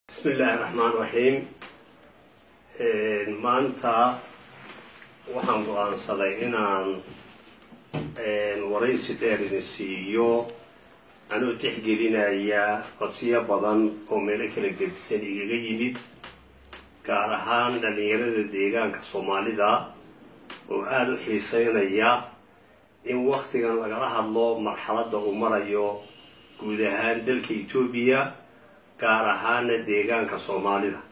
bismi illaahi raxmaan raxiim maanta waxaan go-aansaday inaan waraysi dheer idin siiyo anuu tixgelinaya codsiyo badan oo meelo kala gedisan igaga yimid gaar ahaan dhallinyarada deegaanka soomaalida oo aada u xiiseynaya in waktigan lagala hadlo marxaladda uu marayo guud ahaan dalka etoobiya gaar ahaana deegaanka soomaalida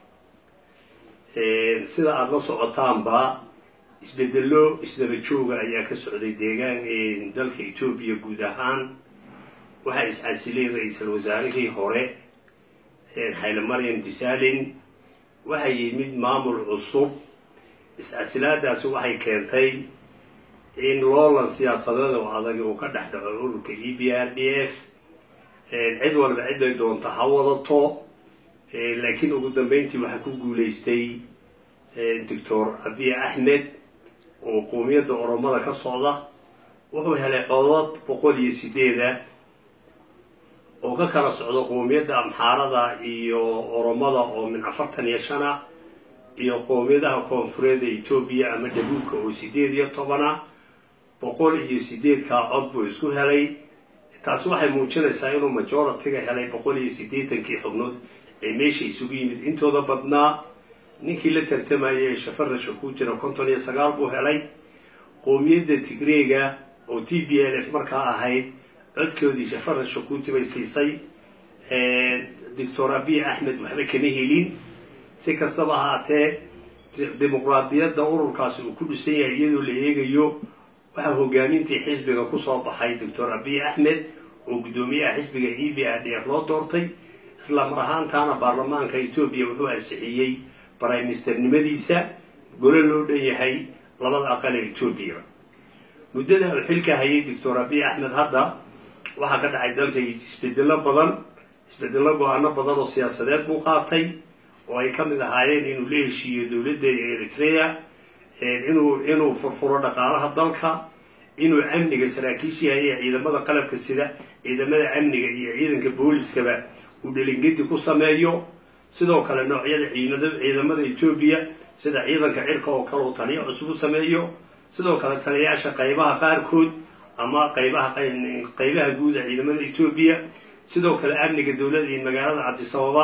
sida aada la socotaanba isbedelo isdaba jooga ayaa ka socday deegaan dalka etoobiya guud ahaan waxaa is-casilay ra-iisal wasaarihii hore xayle maryam disalin waxaa yimid maamul cusub is-casilaadaasi waxay keentay in loolan siyaasadeed oo adag uu ka dhex dhaco ururka e b r d f cid walba ciday doonta ha wadato laakiin ugu dambeyntii waxaa ku guulaystay doctor abiy axmed oo qoomiyadda oromada ka socda wuxuu helay codod boqol iyo sideeda oo ka kala socda qoomiyadda amxaarada iyo oromada oo min afartan iyo shana iyo qoomiyadaha koonfureed ee etoobiya ama dhabuubka oo sideed iyo tobana boqol iyo sideedkaa cod buu isku helay taasi waxay muujinaysaa inuu majoritiga helay boqol iyo siddeetankii xubnood ee meesha isugu yimid intooda badnaa ninkii la tartamayay ee shafarasha ku jira konton iyo sagaal buu helay qoomiyadda tigreega oo t b l f markaa ahayd codkoodii shafarasha kuti bay siisay doctor abiy axmed waxba kama helin si kastaba ahaatee dimuqraadiyadda ururkaasi uu ku dhisan yahay iyadoo la eegayo waxaa hogaamintii xisbiga kusoo baxay doctor abiy axmed oo guddoomiyaha xisbiga e b r d f loo doortay isla mar ahaantaana baarlamaanka etoobiya wuxuu ansixiyey briministernimadiisa gole loo dhan yahay labada aqal ee etoobiya muddada uu xilka hayay doctor abiy axmed hadda waxaa ka dhacay dalka isbedelo badan isbedelo go-aano badan oo siyaasadeed buu qaatay oo ay ka mid ahaayeen inuu la heshiiyo dowladda eritrea inuu inuu furfuro dhaqaalaha dalka inuu amniga saraakiishii hayay ciidamada qalabka sida ciidamada amniga iyo ciidanka booliskaba uu dhelingedi ku sameeyo sidoo kale noocyada ciidamada etoobiya sida ciidanka cirka oo kale uu taliyo cusub u sameeyo sidoo kale taliyayaasha qaybaha qaarkood ama qaybaha qaybaha guuda ciidamada etoobiya sidoo kale amniga dowladda iyo magaalada cabdisababa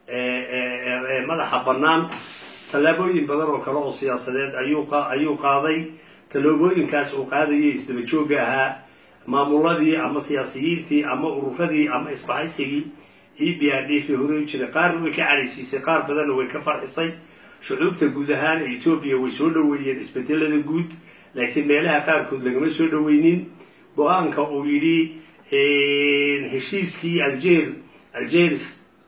ee madaxa bannaan tallaabooyin badan oo kale oo siyaasadeed ayuu qaaday tallaabooyinkaas uu qaadayay isdaba joogga ahaa maamuladii ama siyaasiyiintii ama ururadii ama isbahaysigii e b r d f horey jiray qaarna way ka cadhaysiisay qaar badanna way ka farxisay shucuubta guud ahaan ee etoobiya way soo dhoweeyeen isbedelada guud laakiin meelaha qaarkood lagama soo dhoweynin go-aanka uu yidhi heshiiskii alger algeris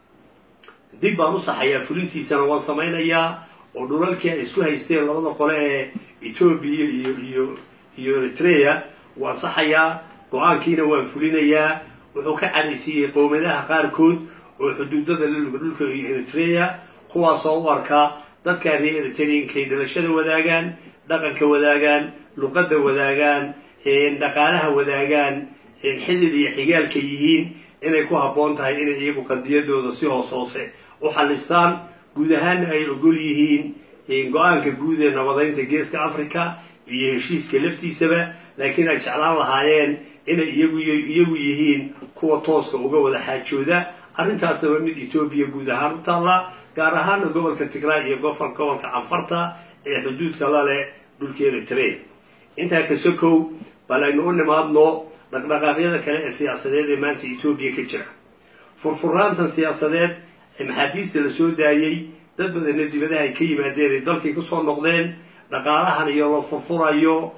dib baan u saxayaa fulintiisana waan samaynayaa oo dhulalkii ay isku haysteen labada qole ee etoobiya iyo iyo iyo eritrea waan saxayaa go-aankiina waan fulinayaa wuxuu ka cadhaysiiyey qowmiyadaha qaarkood oo xuduudada la dhulka iyo eritrea kuwaasoo u arkaa dadkaa reer eritreankay dhalashada wadaagaan dhaqanka wadaagaan luqadda wadaagaan dhaqaalaha wadaagaan xidid iyo xigaalka yihiin inay ku habboon tahay inay iyagu qadiyadooda si hoos hoose u xallistaan guud ahaana ay ogol yihiin go-aanka guud ee nabadeynta geeska africa iyo heshiiska laftiisaba laakiin ay jeclaan lahaayeen inay iyagu iyagu yihiin kuwa tooska uga wada xaajooda arrintaasna waa mid etoobiya guud ahaan u taalla gaar ahaana gobolka tigray iyo gofol gobolka canfarta ee xuduudka la leh dhulka eritrea intaa ka sokow bal aynu u nimaadno dhaqdhaqaaqyada kale ee siyaasadeed ee maanta etoobiya ka jira furfuraantan siyaasadeed ee maxaabiista la soo daayey dad badanna dibadaha ay ka yimaadeen ay dalkii kusoo noqdeen dhaqaalahan iyo la furfurayo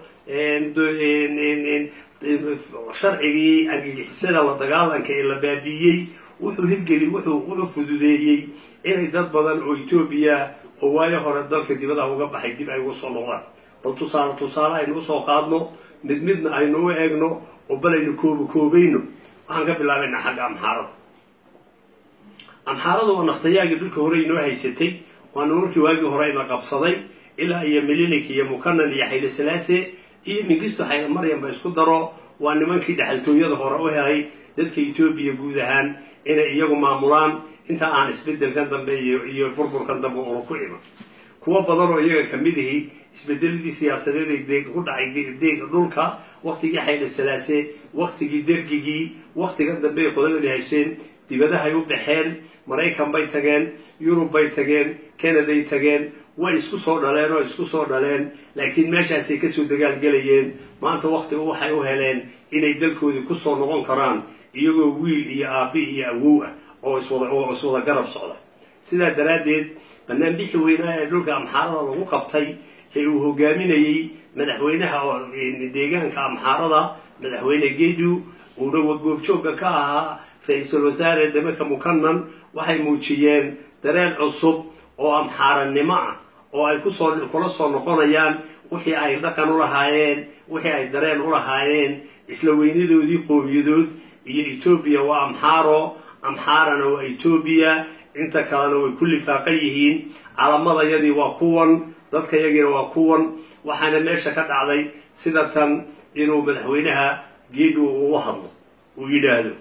sharcigii argagixisada la dagaalanka ee la baabiiyey wuxuu hirgeli wuxuu wuxuu fududeeyey inay dad badan oo etoobiya oo waayo hore dalka dibadaha uga baxay dib ay uga soo noqdaan bal tusaale tusaale aynu usoo qaadno mid midna aynu u eegno oo bal aynu kooba koobayno waxaan ka bilaabaynaa xagga amxaarada amxaarada oo naftayaagii dhulka hore inoo haysatay waana markii waagii hore ina qabsaday ilaa iyo milinik iyo mukanan iyo xayle salaase iyo mingisto xayle maryam ba isku daro waa nimankii dhexaltooyada hore u helay dadka etoobiya guud ahaan inay iyagu maamulaan inta aan isbedelkan dambe iyo iyo burburkan dambe una ku iman kuwo badan oo iyaga kamid ihi isbedeladii siyaasadeed ee deeg ku dhacay deeg dhulka waktigii xayle salaase waktigii dergigii waktigan dambe ay qoladani hayseen dibadahay u baxeen maraykan bay tageen yurub bay tageen canaday tageen way isku soo dhaleen oo isku soo dhaleen laakiin meeshaasay kasoo dagaalgelayeen maanta waktiga waxay u heleen inay dalkoodii kusoo noqon karaan iyagoo wiil iyo aabi iyo awow ah oo iswada oo iswada garab socda sidaa daraaddeed banaanbixi weynaa ee dhulka amxaarada lagu qabtay ee uu hogaaminayey madaxweynaha deegaanka amxaarada madaxweyne gedu uuna goobjoogga ka ahaa ra-iisul wasaare demeka mukanan waxay muujiyeen dareen cusub oo amxaaranimo ah oo ay kusoo kula soo noqonayaan wixii ay dhaqan u lahaayeen wixii ay dareen u lahaayeen isla weynadoodii qowmiyadood iyo etoobiya waa amxaaro amxaarana waa etoobiya inta kalena way ku lifaaqan yihiin calamadayadii waa kuwan dadkayagiina waa kuwan waxaana meesha ka dhacday sida tan inuu madaxweynaha geedu uu hadlo uu yidhaahdo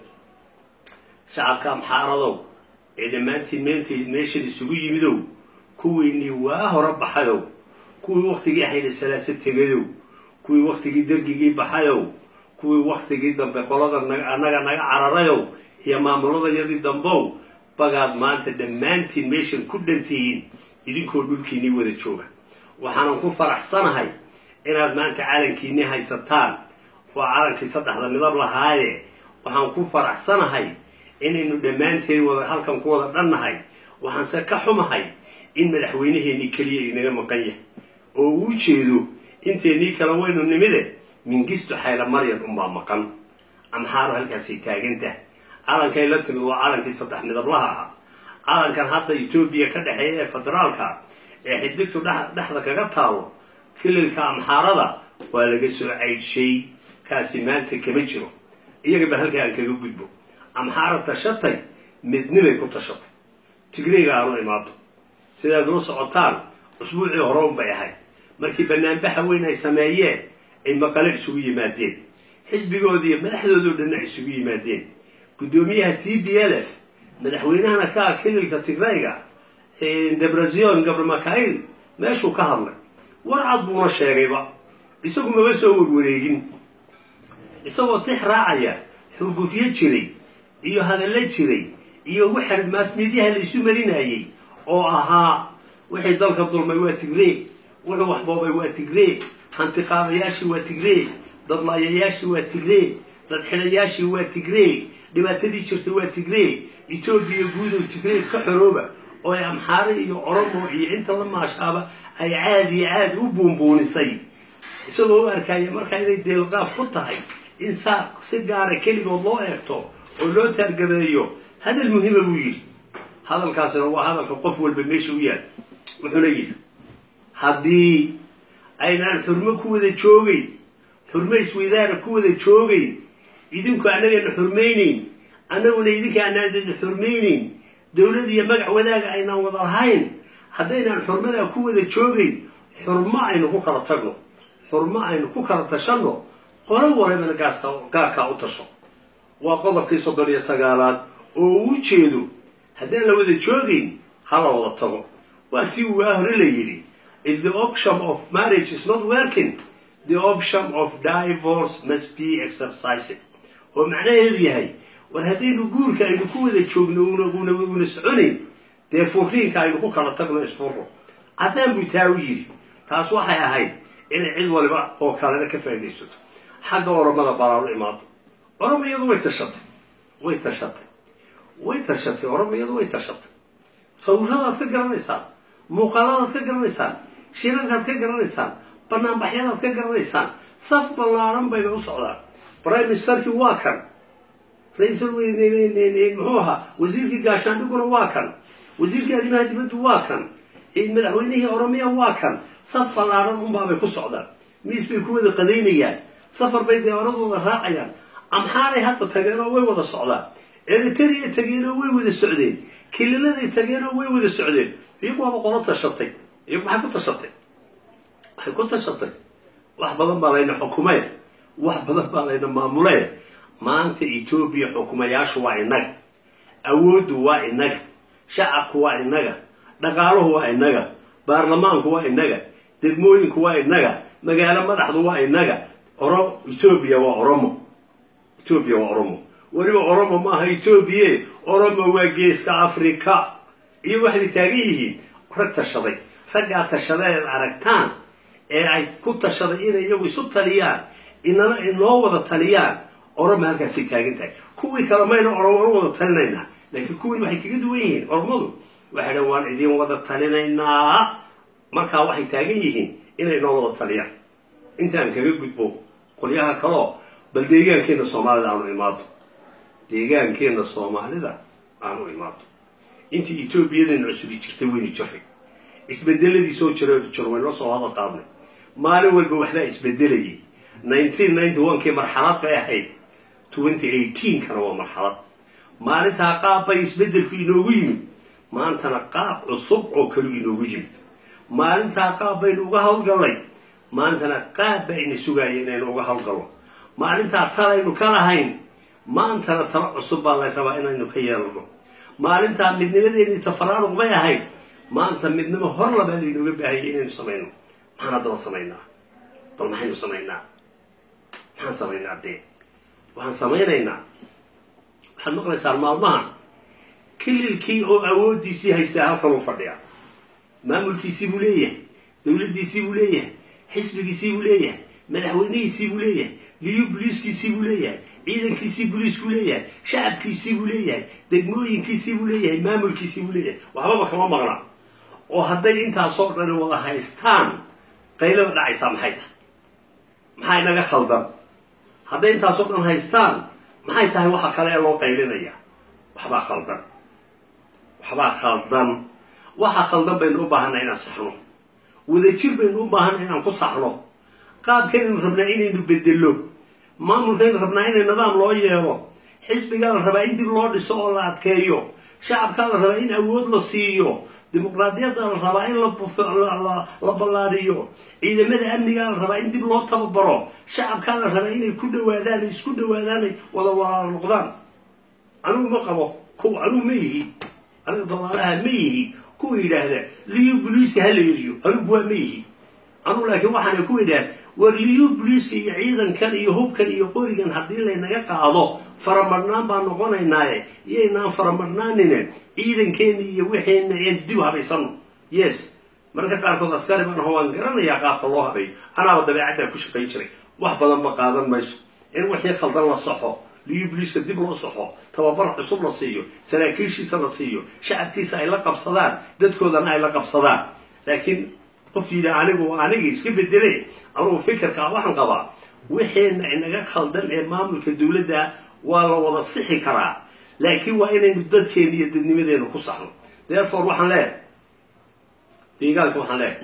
shacabka amxaaradow ee dhammaantiin meent meeshan isugu yimidow kuwiinii waa hore baxayow kuwii waktigii xayla salaase tegayow kuwii waktigii dergigii baxayow kuwii waktigii dambe qolada annaga naga cararayow iyo maamuladayadii dambow bagaad maanta dhammaantiin meeshan ku dhantihiin idinkoo dhulkiinii wada jooga waxaanan ku faraxsanahay inaad maanta calankiinii haysataan waa calankii saddexda midab lahaaye waxaan ku faraxsanahay inaynu dhammaanteen wada halkan ku wada dhannahay waxaanse ka xumahay in madaxweynaheenii keliya inaga maqan yahay oo uu jeedo inteennii kale waynu nimide mingisto xayla maryan unbaa maqan amxaaro halkaasay taagantah calankay la timid waa calankii saddex midablaha ahaa calankan hadda etoobiya ka dhexeeya ee federaalka ee xidigtu dhexda kaga taalo kililka amxaarada waa laga soo caydshay kaasi maanta kama jiro iyaga bal halkaa aan kaga gudbo amxaara tashatay midnimay ku tashatay tigreyga aanu imaado sidaad ula socotaan usbuucii hore un bay ahayd markii banaanbaxa weyn ay sameeyeen ay maqale isugu yimaadeen xisbigoodi iyo madaxdoodao dhanna ay isugu yimaadeen guddoomiyaha t b l f madaxweynahana ka ah kililka tigreyga debrazion gabramakail meeshuu ka hadlay warcad buuna sheegayba isagu maba soo warwareegin isagoo tix raacaya xurgufyo jiray iyo hadallo jiray iyo waxa maas miidyaha la isu marinayey oo ahaa wixii dalka dulmay waa tigree wuxuu waxboobay waa tigree hantiqaadayaashii waa tigree dadlaayayaashii waa tigree dad xidhayaashii waa tigree dhibaatadii jirtay waa tigree etoobiya guudow tigree ka xorooba oo ay amxaare iyo oromo iyo inta la maashaaba ay caad iyo caad u buunbuunisay isagoo u arkaya markaa inay deelqaaf ku tahay in saa si gaara keligood loo eegto oo loo taargadeeyo hadal muhiima buu yidhi hadalkaasina waa hadalka qof walba meesha u yaal wuxuuna yidhi haddii aynaan xurmo ku wada joogayn xurmo isweydaara ku wada joogayn idinku annagana xurmaynayn annaguna idinka anaadana xurmaynayn dowlad iyo magac wadaaga aynaan wada lahayn haddaynaan xurmadaa ku wada joogayn xurmo aynu ku kala tagno xurmo aynu ku kala tashanno qolo walibana gaarkaa u tasho waa qodobkii soddon iyo sagaalaad oo uu jeedo haddaan la wada joogayn ha la wada tago waa tii waa hore la yidhi if the option of marriage is not working the option of divorce must be exercised oo macnaheedu yahay war haddaynu guurka aynu ku wada joogno una una soconayn dee furiinka aynu ku kala tagno isfuro caddaan buu taa u yidhi taas waxay ahayd inay cid waliba oo kalena ka faaidaysato xagga oromada balaanu imaado oromo iyadu way tashatay way tashatay way tashatay oromo iyadu way tashatay sawiradaad ka garanaysaan muuqaaladaad ka garanaysaan shirarkaad ka garanaysaan banaanbaxyadaad ka garanaysaan saf ballaaran bayna u socdaan prime ministerkii waa kan ra-iisul muxuu ahaa wasiirkii gaashaandhiguna waa kan wasiirkii arrimaha dibaddu waa kan madaxweynihii oromiya waa kan saf ballaaran unbaabay ku socdaan miis bay ku wada qadaynayaan safar bay diyaaradooda raacayaan amxaaray hadda tageen oo way wada socdaan eritrea tageen oo way wada socdeen kililaday tageen oo way wada socdeen iyagu waaba qolo tashatay iyagu maxay ku tashatay waxay ku tashatay wax badan baa layna xukumee wax badan baa layna maamulee maanta etoobiya xukumayaashu waa inaga awooddu waa inaga shacabku waa innaga dhaqaaluhu waa innaga baarlamaanku waa innaga degmooyinku waa innaga magaalo madaxdu waa innaga oro etoobiya waa oromo etoobiya waa oromo weliba oromo maaha etoobiye oromo waa geeska africa iyo waxay taagan yihiin rag tashaday raggaa tashaday aad aragtaan ee ay ku tashaday inay iyagu isu taliyaan inana inoo wada taliyaan oroma halkaasay taagan tahay kuwii kale mayna oromo u wada talinaynaa laakiin kuwii waxay kaga duwan yihiin oromadu waxay dhan waan idin wada talinaynaa markaa waxay taagan yihiin inay inoo wada taliyaan intaan kaga gudbo qolyaha kaleo bal deegaankeenna soomaalida aanu imaado deegaankeenna soomaalida aanu imaado intii etoobiyadeenna cusubi jirtay weyni jiray isbedeladii soo jira jir waynoo soo hada qaadnay maalin walba waxbaa isbedelayay nineteen ninety one kii marxalad bay ahayd twenty eighteen kana waa marxalad maalintaa qaab bay isbedelku inoogu yimid maantana qaab cusub oo kalu inoogu yimid maalintaa qaab baynu uga hawlgallay maantana qaab baa ina sugaaya inaynu uga hawlgallo maalintaa talaynu ka lahayn maantana talo cusub baa la rabaa inaynu ka yeelano maalintaa midnimadeennii tafaraaruq bay ahayd maanta midnimo hor labaa laynooga baahayay inaynu samayno maxaan haddaba samaynaa bal maxaynu samaynaa maxaan samaynaa dee waxaan samaynaynaa waxaad maqlaysaan maalmahan kililkii oo awooddiisii haystaa halkan u fadhiya maamulkiisii buu leeyahay dowladdiisii buu leeyahay xisbigiisii buu leeyahay madaxweynihiisii buu leeyahay liyu buliiskiisii buu leeyahay ciidankiisii buliiskuu leeyahay shacabkiisii buu leeyahay degmooyinkiisii buu leeyahay maamulkiisii buu leeyahay waxbaba kama maqna oo hadday intaasoo dhani wada haystaan qaylada dhacaysaa maxay tahay maxaa inaga khaldan hadday intaasoo dhan haystaan maxay tahay waxa kale ee loo qaylinaya waxbaa khaldan waxbaa khaldan waxa khaldan baynu u baahanay inaan saxno wadajir baynu u baahanay inaan ku saxno qaabkaynu rabnaa inaynu bedello maamulkaynu rabnaa inay nidaam loo yeelo xisbigaa la rabaa in dib loo dhiso oo la adkeeyo shacabkaa la rabaa in awood la siiyo dimuqraadiyadda la rabaa in la ballaadhiyo ciidamada amnigaa la rabaa in dib loo tababaro shacabkaa la rabaa inay ku dhawaadaan isku dhawaadaan wada walaalo noqdaan anigu ma qabo kuwa anigu ma yihi aniga dolaalaha ma yihi kuwa yidhaahda liyu buliiska hala eriyo anigu waa ma yihi anugu laakiin waxaana ku idhaah war liyu buliiska iyo ciidankan iyo hubkan iyo qorigan haddii laynaga qaado faramarnaan baan noqonaynaaye iyaynaan faramarnaanine ciidankeenna iyo wixeenna een dib habaysano yes mararka qaarkood askari baan aho waan garanayaa qaabka loo habeeyo anaaba dabeecaddaa ku shaqayn jiray wax badan ma qaadan mayso in wixii khaldan la saxo liyu buliiska dib loo saxo tababar cusub la siiyo saraakiishiisa la siiyo shacabkiisa ay la qabsadaan dadkoodana ay la qabsadaan laakiin qof yidhi anigu aniga iska bedele anugu fikirkaa waxaan qabaa wixeenna inaga khaldan ee maamulka dowladda waa la wada sixi karaa laakiin waa inaynu dadkeena iyo dadnimadeena ku saxno therefore waxaan leeyahay deegaanka waxaan leeyahay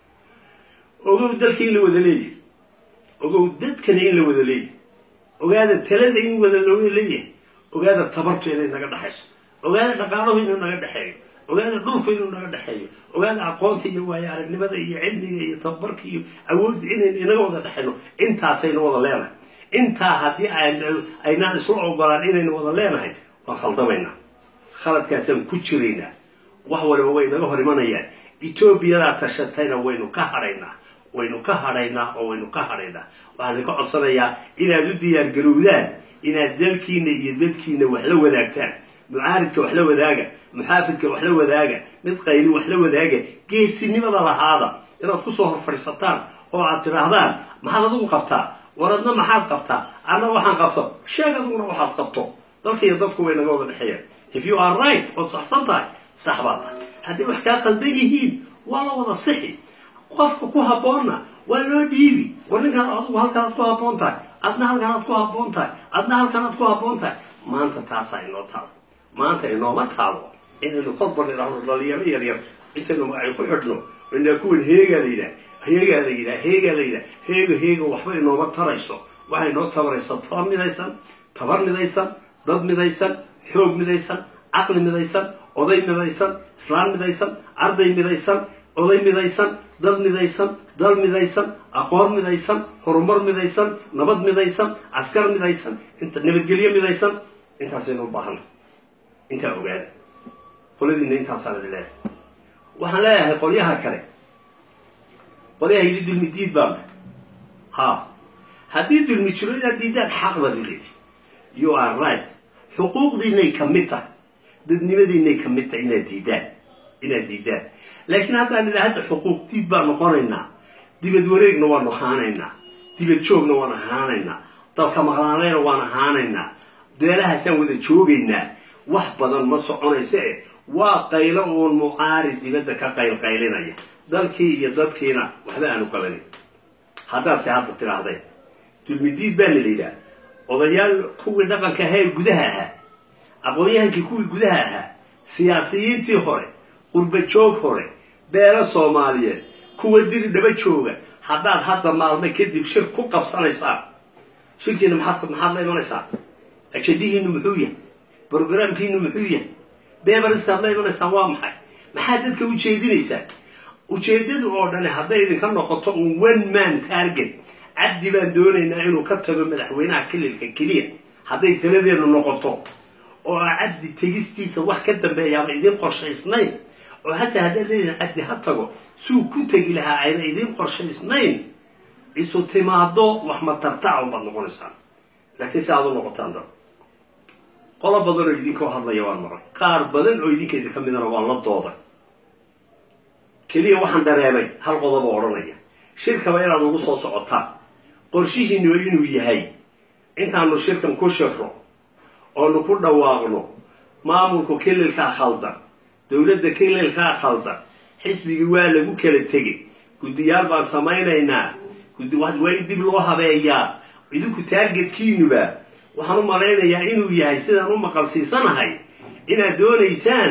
ogow dalka in la wada leeyahay ogow dadkana in la wada leeyahay ogaada talada in wada looga leeyahay ogaada tabartu inay naga dhexayso ogaada dhaqaaluhu inuu naga dhexeeyo ogaada dhulku inuu naga dhexeeyo ogaada aqoonta iyo waayo aragnimada iyo cilmiga iyo tababarka iyo awoodda inaynu inaga wada dhexayno intaasaynu wada leenahay intaa haddii aynaan isla ogolaan inaynu wada leenahay waan khaldamaynaa khaladkaasaan ku jiraynaa wax waliba way naga hor imanayaan etoobiyadaa tashatayna waynu ka hadhaynaa waynu ka hadhaynaa oo waynu ka hadhaynaa waxaan idinka codsanayaa inaad u diyaar garowdaan inaad dalkiina iyo dadkiina wax la wadaagtaan mucaaridka wax la wadaaga muxaafidka wax la wadaaga mid qayli wax la wadaaga geesinimada lahaada inaad kusoo hor fadhiisataan oo aad tidhaahdaan maxaad adigu qabtaa war adna maxaad qabtaa anna waxaan qabto sheeg adiguna waxaad qabto dalka iyo dadku way naga wada dhexeeyaan if you are right ood saxsan tahay sax baa tahay hadday wax kaa khaldan yihiin waa la wada sixi qofka ku habboonna waa loo dhiibi war ninkaan adigu halkanaad ku habboon tahay adna halkanaad ku habboon tahay adna halkanaad ku habboon tahay maanta taasaa inoo taalo maanta inooma taalo inaynu kolba nidhaahno dhalinyaro yaryar intaynu magacyo ku xidhno inaa kuwan heegaa la yidhaah heegaa la yidhaah heegaa la yidhaah heega heega waxba inooma tarayso waxay inoo tabaraysa taba midaysan tabar midaysan dad midaysan xoog midaysan caqli midaysan oday midaysan islaan midaysan arday midaysan oday midaysan dad midaysan dal midaysan aqoon midaysan horumar midaysan nabad midaysan askar midaysan inta nabadgelyo midaysan intaasaynu u baahanay intaa ogaada qoladiina intaasaan idin leeyahay waxaan leeyahay qolyaha kale qolyaha yidhi dulmi diid baan ha haddii dulmi jiro inaad diidaan xaq baad u leedihi you are right xuquuqdiinay ka mid tahay dadnimadiinay ka mid tahay inaad diidaan inaad diidaan laakiin haddaan idhaa hadda xuquuq diid baan noqonaynaa dibad wareegna waanu ahaanaynaa dibad joogna waan ahaanaynaa dalka maqlaanayna waan ahaanaynaa beelahaasaan wada joogaynaa wax badan ma soconaysa eh waa qaylo uun mucaari dibadda ka qaylqaylinaya dalkii iyo dadkiina waxba aanu qabanin haddaadse hadda tidhaahdeen dulmidiid baana la yidhaha odayaal kuwii dhaqanka ahaa ee gudaha ahaa aqoon-yahankii kuwii gudaha ahaa siyaasiyiintii hore qurba joog hore beelo soomaaliyeed kuwa diri dhaba jooga haddaad hadda maalmo kadib shir ku qabsanaysaan shirkiina maxaad maxaad la imanaysaa ajadihiinu muxuu yahay brogramkiinu muxuu yahay beebariskaad la imanaysaan waa maxay maxaad dadka u jeedinaysaa ujeeddadu oo dhani hadday idinka noqoto un one man target cabdi baan doonaynaa inuu ka tago madaxweynaha kililka keliya hadday taladeenu noqoto oo cabdi tegistiisa wax ka dambeeyaaba idin qorshaysnayn oo hataa haddaad leedihin cabdi ha tago suu ku tegi lahaa ayna idin qorshaysnayn isu timaado wax matartac unbaad noqonaysaan laakiin si aad u noqotaan dad qolo badan oo idinkoo hadlaya waan maqlay qaar badan oo idinka idinka midana waan la dooday keliya waxaan dareemay hal qodobo odhanaya shirkaba inaad ugu soo socotaan qorshihiinu inuu yahay intaanu shirkan ku shirro oonu ku dhawaaqno maamulku kililkaa khaldan dowladda kililkaa khaldan xisbigii waa lagu kala tegay guddiyaal baan samaynaynaa waa in dib loo habeeyaa idinku taargetkiinuba waxaan u malaynayaa inuu yahay sidaan u maqalsiisanahay inaad doonaysaan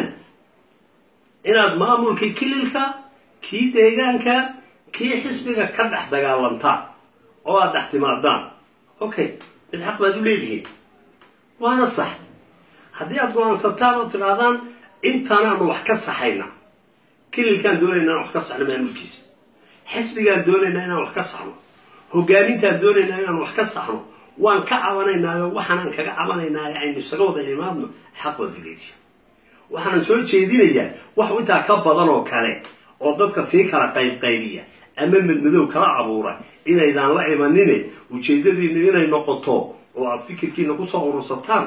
inaad maamulkii kililka kii deegaanka kii xisbiga ka dhex dagaalantaan oo aad dhex timaadaan okay mid xaq baad u leedihiin waana sax haddii aad go-aansataan oo tidhaahdaan intanaanu wax ka saxayna kililkaan doonaynaa inaan wax ka saxno maamulkiisa xisbigaan doonaynaa inaan wax ka saxno hogaamintaan doonaynaa inaan wax ka saxno waan ka cabanaynaayo waxaanaan kaga cabanaynaayo aynu isaga wada imaadno xaq baad u leedihiin waxaanan soo jeedinayaa wax intaa ka badan oo kale oo dadka sii kala qaybqaybiya ama madmadow kala abuura inaydaan la imanine ujeeddadiinu inay noqoto oo aada fikirkiina kusoo urursataan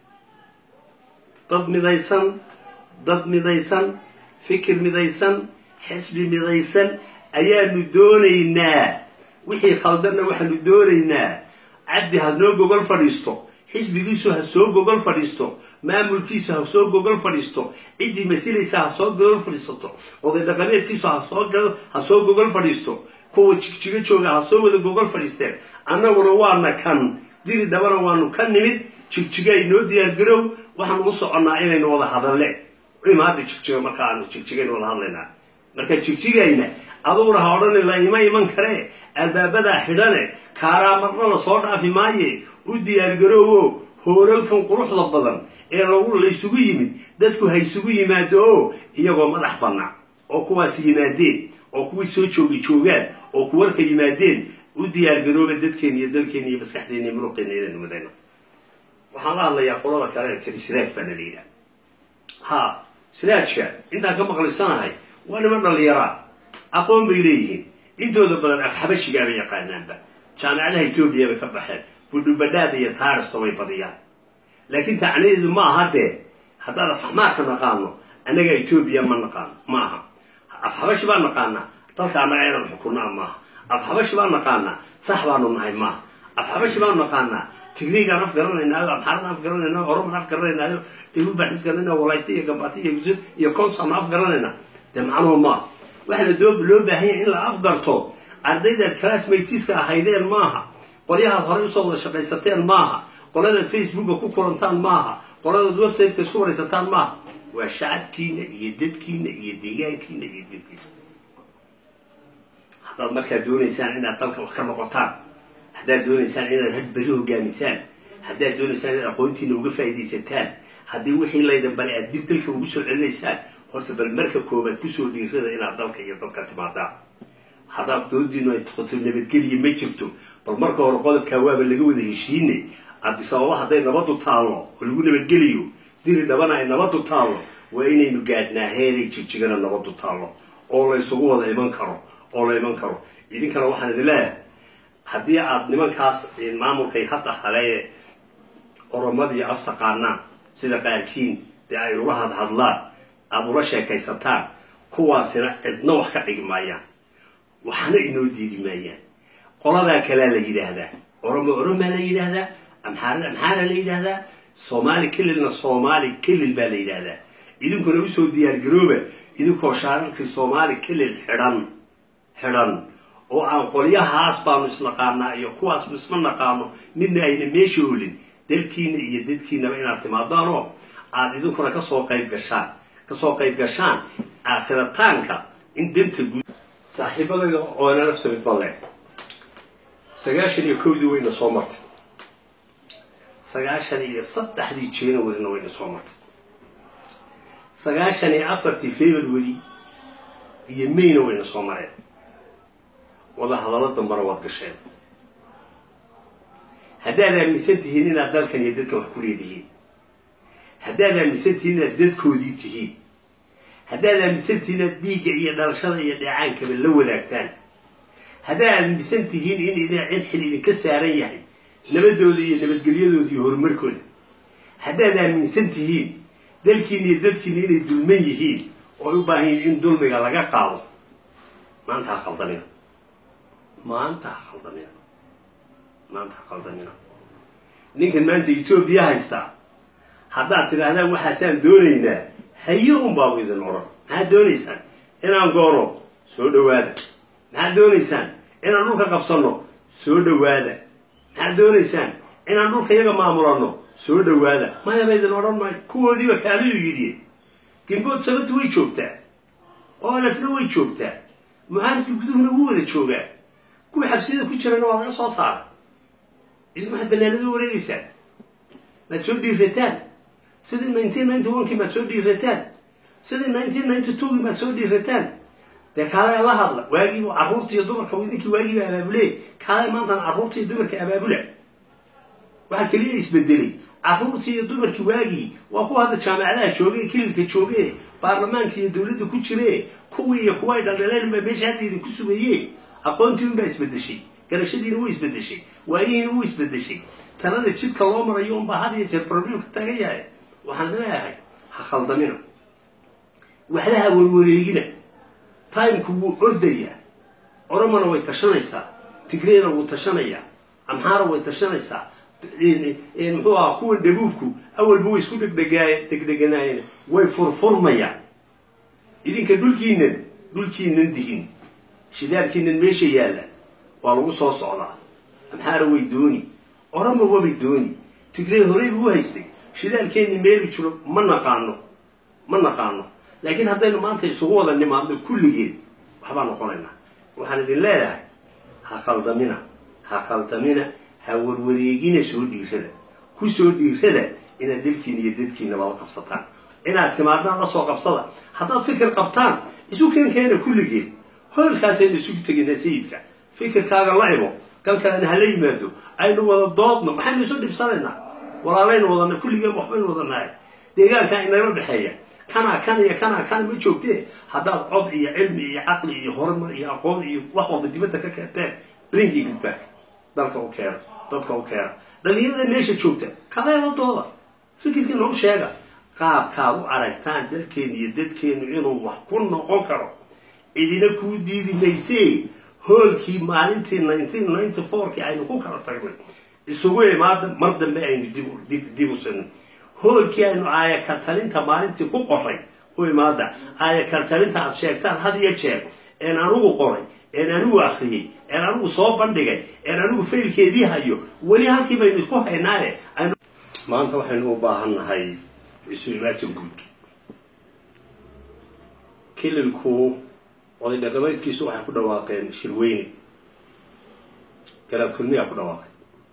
dad midaysan dad midaysan fikir midaysan xisbi midaysan ayaanu doonaynaa wixii khaldanna waxaanu doonaynaa cabdi ha noo gogol fadhiisto xisbigiisu ha soo gogol fadhiisto maamulkiisu ha soo gogol fadhiisto ciddii masilaysa ha soo gogol fadhiisato oday dhaqameedkiisu ha soo gogol fadhiisto kuwa jigjigo jooga ha soo wada gogol fadhiisteen annaguna waana kan diri dhabana waanu ka nimid jigjiga inoo diyaargarow waxaanu u soconnaa inaynu wada hadalle imaada jigjiga marka aanu jigjigaynu wada hadlaynaa marka jigjigayna aduguna ha odhani la ima iman karee albaabadaa xidhane kaaraa marna la soo dhaafi maaye u diyaargaroowo hoolalkan quruxda badan ee lagu laysugu yimid dadku ha isugu yimaado oo iyagoo madax bannaa oo kuwaas yimaadeen oo kuwii soo joogi joogaan oo kuwarka yimaadeen u diyaargarooba dadkeena iyo dalkeena iyo maskaxdeena iyo muruqeena inaynu midayno waxaan la hadlayaa qolada kale ee tiri siraaj baana la yidhaha ha siraajka intaan ka maqlaysanahay waa niman dhallinyaraa aqoon bay leeyihiin intooda badan afxabashigaa bay yaqaanaanba jaamicadaha etoobiya bay ka baxeen budhubadhaada iyo taarista way badiyaan laakiin tacnadeedu ma aha dee haddaad afxamaarka naqaano annaga etoobiya ma naqaano ma aha afxabashi baan naqaanaa dalka annaga inaan xukunaa maaha afxabashi baan naqaanaa sax baanu nahay maaha afxabashi baanu naqaanaa tigriigaan af garanaynaayo amxaaradaan af garanaynaayo oromaan af garanaynaayo dawlad baan xis garanayna walayta iyo gambati iyo gusud iyo konsaanu af garanaynaa dee macnuhu maaha waxa la doo loo baahan yahay in la afgarto ardaydaad classmateska ahaydeen maaha qolyahaad horey usoo wada shaqaysateen maaha qoladaad facebooka ku kulantaan maaha qoladaad websiteka isku waraysataan maaha waa shacabkiina iyo dadkiina iyo deegaankiina iyo dilkiisa haddaad markaa doonaysaan inaad dalka wax ka noqotaan haddaad doonaysaan inaad hadberi hogaamisaan haddaad doonaysaan inaad aqoontiina uga faa'iidaysataan haddii wixii laydan bale aad dib dalka ugu soo celinaysaan horta bal marka koobaad kusoo dhiirada inaad dalka iyo dadka timaadaan haddaad doodiinu ay toqoto nabadgeliya ma jirto bal marka hore qodobkaa waaba laga wada heshiinay cabdisababa hadday nabadu taallo oo lagu nabadgeliyo diri dhabana ay nabadu taallo waa inaynu gaadhnaa heeray jigjigana nabadu taallo oo la ysugu wada iman karo oo la iman karo idinkana waxaan idin leeyahay haddii aada nimankaas maamulkay hadda halee oromadii af taqaanaan sida qaarkiin dee ay ula hadhadlaan aada ula sheekaysataan kuwaasina cidna wax ka dhigi maayaan waxna inoo diidi maayaan qoladaa kalea la yidhaahdaa oromo oromaa la yidhaahdaa amxaarana amxaara la yidhaahdaa soomaali kelilna soomaali kelil baa la yidhaahdaa idinkuna usoo diyaargarooba idinkoo shaararkii soomaali kelil xidhan xidhan oo aan qolyahaas baanu isnaqaanaa iyo kuwaasnu isma naqaano midna ayna meesha olin dalkiina iyo dadkiinaba inaad timaadaanoo aada idinkuna kasoo qayb gashaan kasoo qayb gashaan aakhirataanka in danta guud saaxiibadayda oona nafta mid balle sagaashan iyo kowdii wayna soo martay sagaashan iyo saddexdii januaryna wayna soo martay sagaashan iyo afartii february iyo mayna wayna soo mareen wada hadallo dambana waad gasheen haddaad aaminsan tihiin inaad dalkan iyo dadkan wax ku leedihiin haddaad aaminsan tihiin inaad dadkoodii tihiin haddaad aaminsan tihiin inaad dhiigga iyo dhalashada iyo dheecaankaba la wadaagtaan haddaad aaminsan tihiin in in xil idinka saaran yahay nabadooda iyo nabadgelyadooda iyo horumarkooda haddaad aaminsan tihiin dalkiina iyo dadkiina inay dulman yihiin oo ay u baahan yihin in dulmiga laga qaado maanta ha khaldamina maanta ha khaldamina maanta ha khaldamina ninkan maanta etoobiya haystaa haddaad tidhaahdaan waxaasaan doonaynaa hayo un baabu idin odhan maxaad doonaysaan inaan goono soo dhawaada maxaad doonaysaan inaan dhulka qabsanno soo dhawaada maxaad doonaysaan inaan dhulka iyaga maamulanno soo dhawaada mayaba idin odhan maayo kuwoodiiba kaaliyu yidhi gimbood sababta way joogtaa oo alafna way joogtaa mucaaridka guduhuna wuu wada joogaa kuwii xabsiyada ku jirana waa laga soo saara idinku maxaad banaanada u wareegeysaan maad soo dhiirataan sidii nineteen ninety onekii maad soo dhiirataan sidii nineteen ninety twogii maad soo dhiirataan dee kaalaya la hadla waagiibu carruurta iyo dumarka idinkii waagiiba abaabule kaalaya maantana carruurta iyo dumarka abaabula waxaa keliya isbedelay carruurtii iyo dumarkii waagii waa kuwa hadda jaamacadaha jooge kililka jooge baarlamaanka iyo dowladda ku jire kuwii iyo kuwa ay dhaldhaleen baa meesha hadda idinku sugaye aqoontii unbaa isbedeshay garashadiina wuu isbedeshay waayihiina wuu isbedeshay talada jidka loo marayo unbaa had iyo jeer problemka taagan yahay waxaan leeyahay ha khaldamina waxba ha warwareegina timku wuu ordayaa oromona way tashanaysaa tigreena wuu tashanayaa amxaara way tashanaysaa muxuu ahaa kuwa dhabuubku awalba way isku dhegdhegaay degdeganaayeen way furfurmayaan idinka dhulkiinan dhulkiinan dihin shidaalkiinan meesha yaalla waa lagu soo socdaa amxaara way dooni oroma wabay dooni tigrey horeyba u haystay shidaalkeenni meeli jiro ma naqaano ma naqaano laakiin haddaynu maanta isugu wada nimaadno kulligeed waxbaa noqonaynaa waxaan idin leedahay ha khaldamina ha khaldamina ha warwareegina soo dhiirada ku soo dhiirada inaad dalkiina iyo dadkiina lala qabsataan inaad timaadaan la soo qabsada haddaad fikir qabtaan isu keenkeena kulligeed hoolkaasaynu isugu tegaynaa sayidka fikirkaaga la imo kan kalena hala yimaado aynu wada doodno maxaynu isu dhibsanaynaa walaalaynu wadana kulligeen waxbaynu wadanahay deegaankaa inagala dhexeeya kanaa kan iyo kanaa kan ma joogtee haddaad cod iyo cilmi iyo caqli iyo horumar iyo aqoon iyo wax walba dibadda ka keenteen bring it back dalka u keena dadka u keena dhalinyarada meesha joogta kaleeladooda fikirkiina u sheega qaabkaad u aragtaan dalkeenu iyo dadkeenu inuu wax ku noqon karo cidina kuu diidi maysee hoolkii maalintii nineteen ninety fourkii aynu ku kala tagnay isugu imaada mar dambe aynu dib dib u sinin hoolkii aynu aaya kartalinta maalintii ku qoray u imaada aaya kartalinta aad sheegtaan had iyo jeer een anigu qoray een anigu akriyey een anigu soo bandhigay een anigu faylkeedii hayo weli halkii baynu isku haynaaye maanta waxaynu u baahan nahay isu-imaatin guud kililku oday dhaqameedkiisu waxay ku dhawaaqeen shirweyne garaad kulmiyaa ku dhawaaqay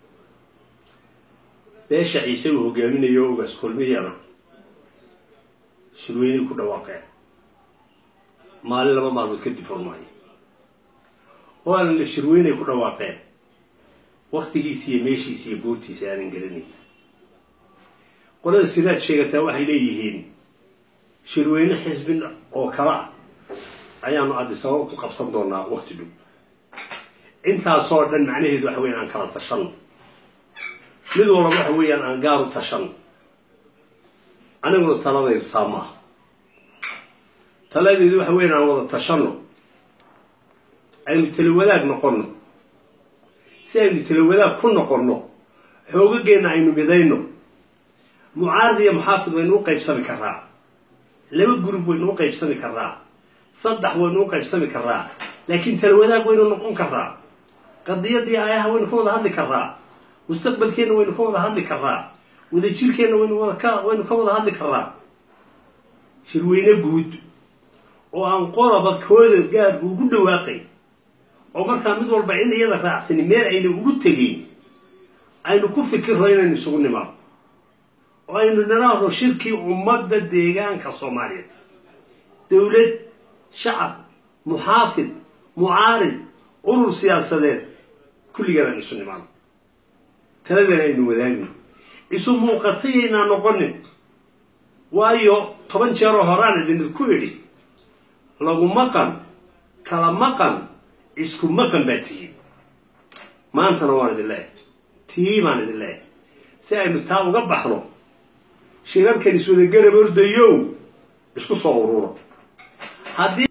beesha ciise uu hogaaminayo ogaas kulmiyana shirweyney ku dhawaaqeen maalin laba maalmood kadib furmaayo oo aanan la shirweynay ku dhawaaqeen waktigiisi iyo meeshiisi iyo goortiisa aanan garanayn qolada siraad sheegataa waxay leeyihiin shirweyne xisbi oo kale ah ayaanu adisababa ku qabsan doonaa wakti dhow intaasoo dhan macnaheedu waxa weyan aan kala tashanno mid walba waxa weeyaan aan gaar u tashanno aniguna taladaydu taa maaha taladeedu waxa weyan aan wada tashanno aynu talawadaag noqonno si aynu talawadaag ku noqonno xoogageenna aynu midayno mucaarad iyo muxaafid waynu u qaybsami karaa laba gurub waynu u qaybsami karaa saddex waynu u qaybsami karaa laakiin talawadaag waynu noqon karaa qadiyadii aayaha waynu ka wada hadli karaa mustaqbalkeenna waynu ka wada hadli karaa wadajirkeenna waynu wada waynu ka wada hadli karaa shirweyne guud oo aan qolaba kooda gaar ugu dhawaaqay oo markaa mid walba in iyada raacsani meel ayna ugu tegeyn aynu ku fikirro inaynu isugu nimaado oo aynu niraahdo shirkii ummadda deegaanka soomaaliyeed dowlad shacab muxaafid mucaarid urur siyaasadeed kulligaan aynu isu nimaado taladan aynu wadaagno isu muuqatayaynaa noqonin waayo toban jeeroo horaan idinku idhi lagu maqan kala maqan isku maqan baa tihiin maantana waan idin leeyahay tii baan idin leeyahay si aynu taa uga baxno shirarkan iswada garab ordayow isku soo ururo haddii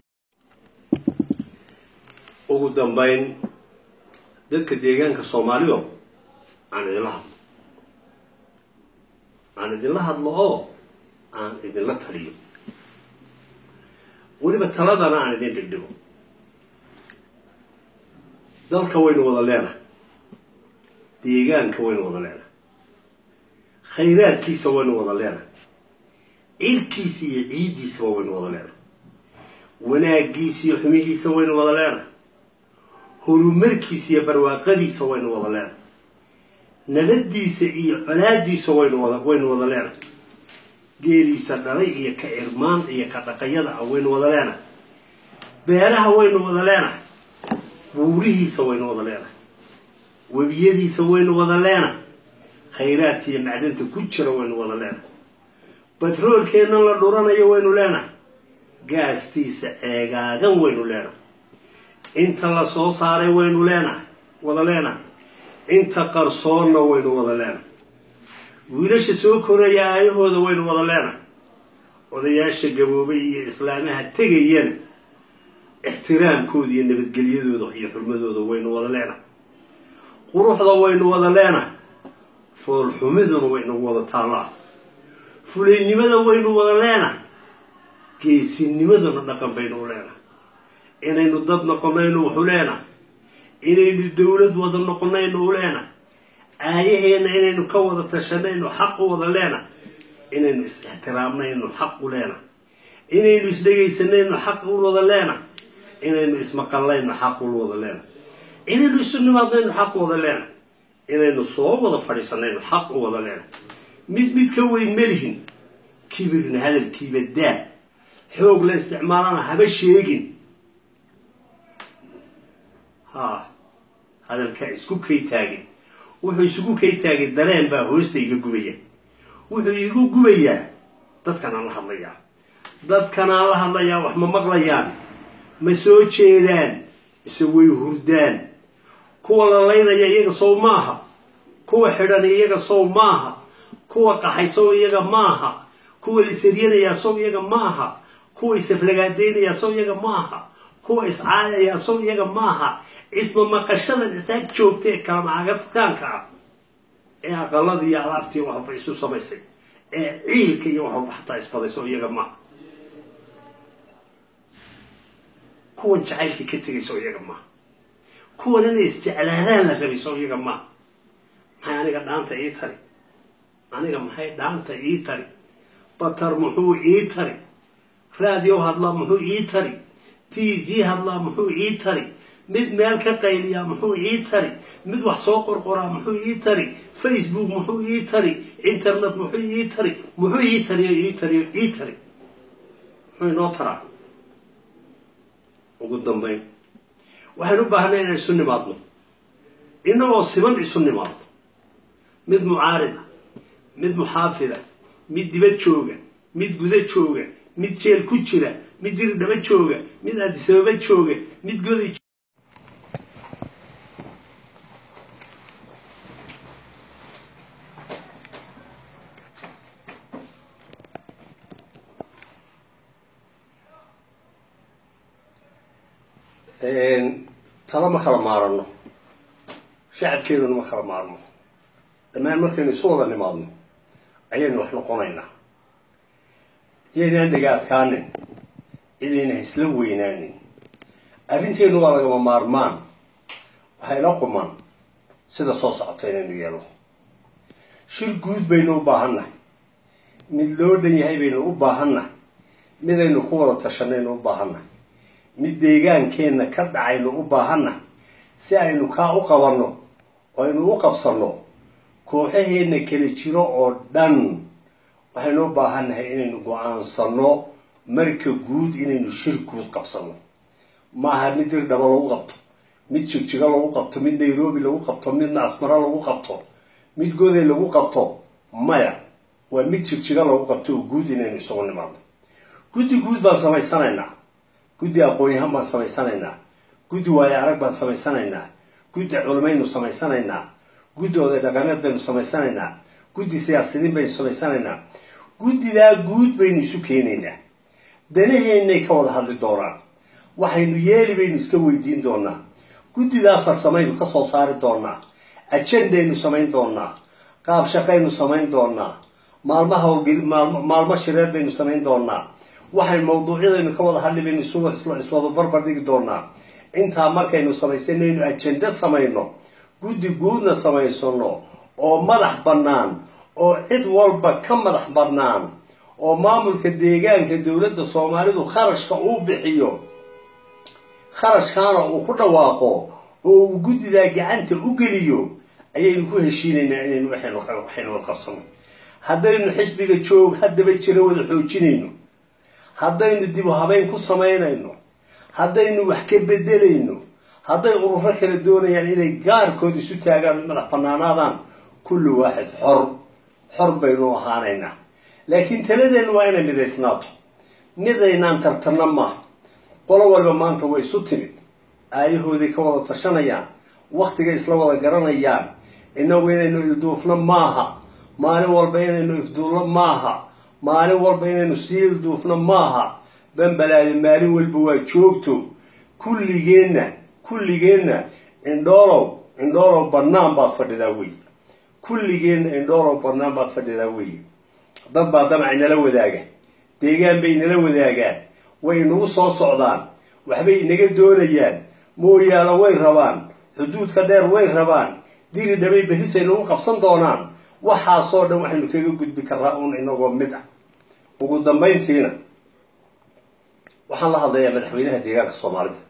ugu dambayn dadka deegaanka soomaalido aan idinla hadlo aan idinla hadlo oo aan idinla taliyo weliba taladana aan idin dhigdhigo dalka waynu wada leenahay deegaanka waynu wada leenahay khayraadkiisa waynu wada leenahay ciidkiisa iyo ciiddiisaba waynu wada leenahay wanaaggiisa iyo xumihiisa waynu wada leenahay horumarkiisa iyo barwaaqadiisa waynu wada leenahay nabaddiisa iyo colaadiisa waynu wada waynu wada leenahay geeliisa dhalay iyo ka irmaan iyo ka dhaqayada ah waynu wada leenahay beeraha waynu wada leenahay buurihiisa waynu wada leenahay webiyadiisa waynu wada leenahay khayraadka iyo macdanta ku jira waynu wada leenahay batroolkeenna la dhuranayo waynu leenahay gaastiisa ceegaagan waynu leenahay inta la soo saaray waynu leenahay wada leenahay inta qarsoonna waynu wada leenahay wiilasha soo koraya aayahooda waynu wada leenahay odayaasha gaboobay iyo islaamaha tegayana ixtiraamkooda iyo nabadgelyadooda iyo xurmadooda waynu wada leenahay quruxda waynu wada leenahay foolxumiduna waynagu wada taallaa fulaynimada waynu wada leenahay geesinimaduna dhaqan baynu u leenahay inaynu dad noqonaynu wuxu leenahay inaynu dowlad wada noqonaynu u leenahay aayaheenna inaynu ka wada tashanaynu xaq u wada leenahay inaynu is-ixtiraamnaynu xaq u leenahay inaynu isdhegaysanaynu xaq u wada leenahay inaynu ismaqallayno xaq u wada leenahay inaynu isu nimaadnaynu xaq u wada leenahay inaynu soo wada fadhiisanayno xaq u wada leenahay mid mid ka weyn melihin kibirna hadalkiiba daa xoog la isticmaalana haba sheegin ha hadalkaa isku kay taagin wuxuu isugu kay taagay dareen baa hoosta iga gubaya wuxuu igu gubayaa dadkanaan la hadlayaa dadkanaan la hadlayaa wax ma maqlayaan ma soo jeedaan mise way hurdaan kuwa la laynaya iyaga sow maaha kuwa xidhan iyaga sow maaha kuwa qaxay sow iyaga maaha kuwa lisaryanayaa sow iyaga maaha kuwa isaflagaadaynaya sow iyaga maaha kuwa iscaayaya sow iyaga maaha isma maqashadan isaag joogta ee kalamacagataanka ah ee aqaladii iyo alaabtii waxba isu samaysay ee ciilka iyo waxba xataa isbaday sow iyaga maaha kuwan jacaylkii ka tegay sow iyaga maaha kuwan inay isjeclaadaan la rabay sow iyaga maaha maxay aniga dhaanta ii tari aniga maxay dhaanta ii tari batar muxuu ii tari raadiyo hadlaa muxuu ii tari t v hadlaa muxuu ii tari mid meel ka qayliyaa muxuu ii tari mid wax soo qorqoraa muxuu ii tari facebook muxuu ii tari internet muxuu ii tari muxuu ii tariyo ii tariyo ii tari muxuu inoo taraa ugu dambayn waxaynu u baahnay inaan isu nimaadno inagoo siban isu nimaadno mid mucaarida mid muxaafida mid dibad jooga mid guda jooga mid jeel ku jira mid diri dhaba jooga mid adisababa jooga mid goday talo ma kala maarano shacabkeeduna ma kala maarno dhammaan markaynu isu wada nimaadno ayaynu wax noqonaynaa iyaynaan dhega adkaanin cidayna isla weynaanin arrinteenu waa lagama maarmaan waxayna quman sida soo socota inaynu yeelo shir guud baynu u baahannahay mid loo dhan yahay baynu u baahannahay midaynu ku wada tashanaynu u baahannahay mid deegaankeenna ka dhacaynu u baahannahay si aynu kaa u qabanno oo aynu u qabsanno kooxaheenna kala jiro oo dhan waxaynu u baahannahay inaynu go-aansanno marka guud inaynu shir guud qabsanno maaha mid dir dhaba lagu qabto mid jigjigo lagu qabto mid nairobi lagu qabto midna asmaro lagu qabto mid goday lagu qabto maya waa mid jigjigo lagu qabto oo guud inaynu isugu nimaadno guddi guud baan samaysanaynaa guddi aqoon-yahaan baan samaysanaynaa guddi waayo arag baan samaysanaynaa guddi culimaynu samaysanaynaa guddi oday dhaqameed baynu samaysanaynaa guddi siyaasidiin baynu samaysanaynaa guddidaa guud baynu isu keenaynaa danaheennay ka wada hadli doonaan waxaynu yeeli baynu iska weydiin doonaa guddidaa farsamaynu ka soo saari doonaa ajendaynu samayn doonaa qaab shaqaynu samayn doonaa maalmaha howlgeli maalmo shireed baynu samayn doonaa waxay mawduucyadaynu ka wada hadli baynu iswada barbar dhigi doonaa intaa markaynu samaysanaynu ajende samayno guddi guudna samaysano oo madax bannaan oo cid walba ka madax bannaan oo maamulka deegaanka dowladda soomaalidu kharashka uu bixiyo kharashkaana uu ku dhawaaqo oo uu guddidaa gacanta u geliyo ayaynu ku heshiinaynaa inaynu waxaynu wada qabsano haddaynu xisbiga joog haddaba jira wada xoojinayno haddaynu dib u habeyn ku samaynayno haddaynu wax ka bedelayno hadday ururo kala doonayaan inay gaarkood isu taagaan madax banaanaadaan kulli waaxid xor xor baynu ahaanaynaa laakiin taladeennu waa inay midaysnaato midaynaan tartanna maaha qolo walba maanta way isu timid aayahooday ka wada tashanayaan waktigay isla wada garanayaan inagu inaynu ilduufno maaha maalin walba inaynu ifduulno maaha maalin walba inaynu sii ilduufno maaha bambalaade maalin walba waa joogto kulligeenna kulligeenna indhoolow indhoolow bannaan baad fadhidaa wey kulligeenna indhoolow bannaan baad fadhidaa wey dad baa damacay nala wadaaga deegaan bay nala wadaagaan way inagu soo socdaan waxbay inaga doonayaan mooyaalo way rabaan xuduudka dheer way rabaan diri dhabay berritay nagu qabsan doonaan waxaasoo dhan waxaynu kaga gudbi karraa uun inagoo mid ah ugu dambayntiina waxaan la hadlayaa madaxweynaha deegaanka soomaalida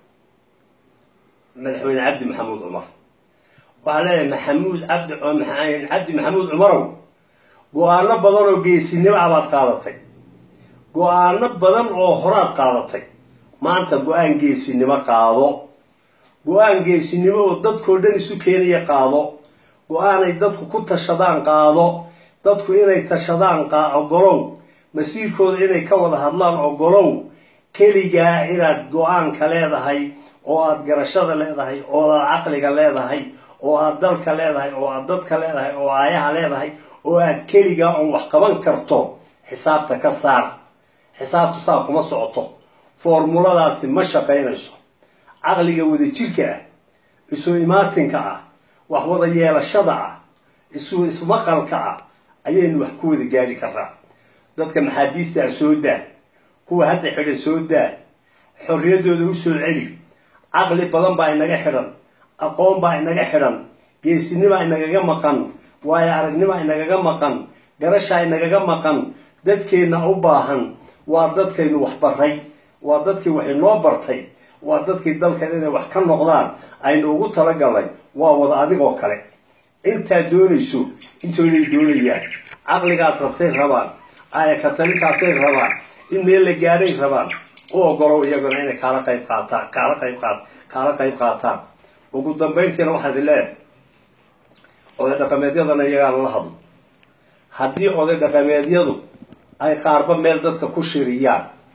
madaxweyne cabdi maxamuud cumar waxaan leeyahay maxamuud cabdi cabdi maxamuud cumarow go-aano badan oo geesinimo ah baad qaadatay go-aano badan oo horaad qaadatay maanta go-aan geesinimo qaado go-aan geesinimo oo dadkoo dhan isu keenaya qaado go-aanay dadku ku tashadaan qaado dadku inay tashadaan ogolow masiirkooda inay ka wada hadlaan ogolow keligaa inaad go-aanka leedahay oo aad garashada leedahay oo aad caqliga leedahay oo aad dalka leedahay oo aad dadka leedahay oo aayaha leedahay oo aad keligaa oon wax qaban karto xisaabta ka saar xisaabtu saa kuma socoto foormuladaasi ma shaqaynayso caqliga wadajirka ah isu imaatinka ah wax wada yeelashada ah isu ismaqalka ah ayaynu wax ku wada gaari karraa dadka maxaabiista ah soo daa kuwa hadda xidhan soo daa xorriyaddooda u soo celi caqli badan baa inaga xidhan aqoon baa inaga xidhan geesinimaa inagaga maqan waayo aragnimaa inagaga maqan garashaa inagaga maqan dadkeenna u baahan waa dadkaynu wax baray waa dadkii wax inoo bartay waa dadkii dalkan inay wax ka noqdaan aynu ugu talagalnay waa wada adigoo kale intaad doonayso intooday doonayaan caqligaad rabtay rabaan aaya katalinkaasay rabaan in meel la gaadhay rabaan u ogolow iyaguna inay kaala qayb qaataan kaala qayb qaat kaala qayb qaataan ugu dambayntiina waxaan idin leeyahay oday dhaqameedyadana iyagaan la hadlo haddii oday dhaqameedyadu ay qaarba meel dadka ku shiriyaan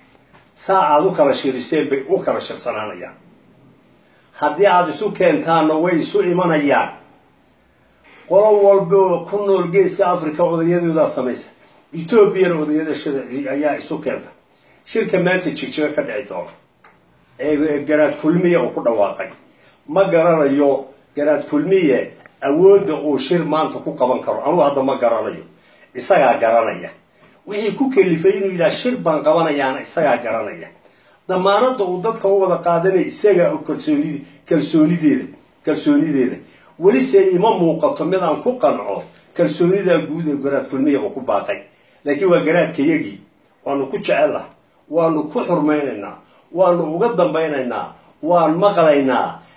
saa aada u kala shiriseen bay u kala shirsanaanayaan haddii aada isu keentaanna way isu imanayaan qolo walbo ku nool geeska africa odayadoodaa samaysa etoobiyana odayadashada ayaa isu keenta shirka maanta jigjiga ka dhici doona ee garaad kulmiya uu ku dhawaaqay ma garanayo garaad kulmiye awoodda uu shir maanta ku qaban karo anugu hadda ma garanayo isagaa garanaya wixii ku kelifay inuu yidhaha shir baan qabanayaana isagaa garanaya damaanadda uu dadka u wada qaadanaya isagaa og kalsoonid kalsoonideeda kalsoonideeda welise ima muuqato mid aan ku qanco kalsoonidaa guud ee garaad kulmiya uu ku baaqay laakiin waa garaadkayagii waanu ku jecellaha waanu ku xurmaynaynaa waanu uga dambaynaynaa waan maqlaynaa